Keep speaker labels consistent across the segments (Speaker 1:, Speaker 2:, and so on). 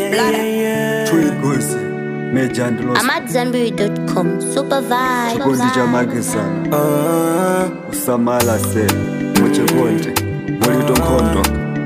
Speaker 1: Twigusi Major and Lost
Speaker 2: AmadZanbury.com. Super vibe.
Speaker 1: chikondi cha makisana usamala se muchikondi mulito nkhondo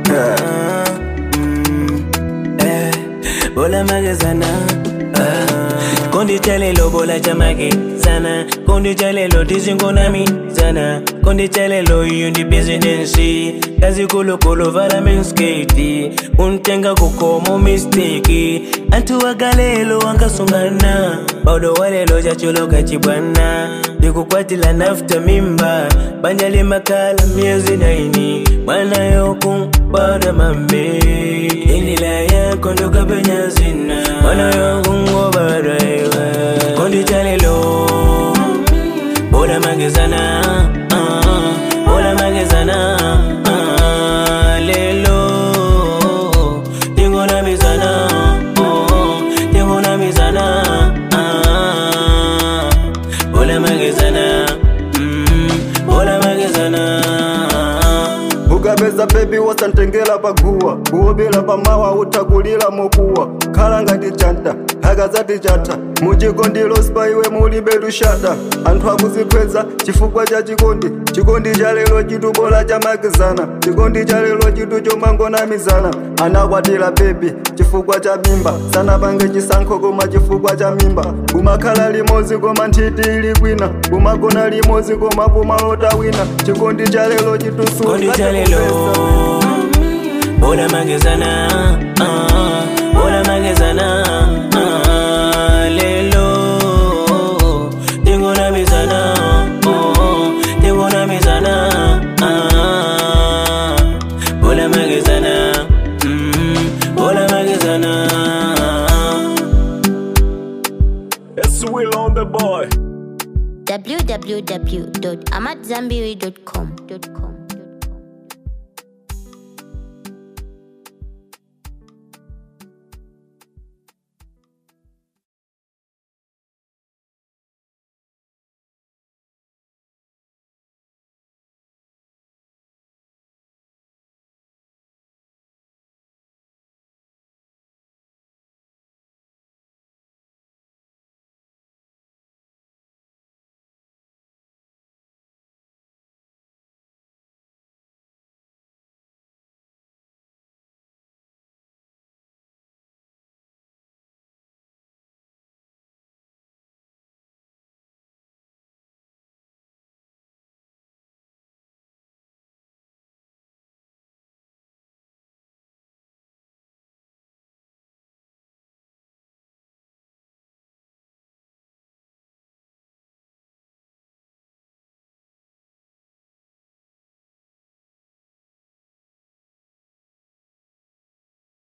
Speaker 3: bola magazana kondi chalelo bola cha magazana kondi chalelo tizingonami zana kondi chalelo iyo ndi bizinensi kazi kulukulu vala mensketi untenga kukomo misteki antu wagalelo wangasungana baudo walelo chachulo kachibwana ndikukwatila nafta mimba banjali makala miezi naini mwana yokumbada mambe indila yako ndokapenya zina mwana yokungobadaiwa kondi chalelo bola magezana ah, bola magezana ah, lelo tingona mizana oh, tingona mizana ah, bola magezana mm, bola magezana
Speaker 1: ukapeza bebi wasantengela paguwa kuwobela pamawa utakulila mokuwa khala ngati chanta akazati chata muchikondi lospa iwe mulibe lushata anthu akuzikweza chifukwa cha chikondi chikondi cha lero chitu bola chamakizana chikondi cha lero chitu chomangonamizana anakwatira bebi chifukwa cha mimba sanapange chisankho koma chifukwa cha mimba kumakhala limodzi koma nthiti ili kwina kumagona limodzi koma kumalota wina chikondi cha lero chitu
Speaker 3: kondi chalelo bola magezana ah, bola magezana ah, lelo tingona mizana oh, tingona mizana ah, bola magezana mm, bola magezana
Speaker 1: Yes, Will on the boy.
Speaker 2: www.amadzanbury.com.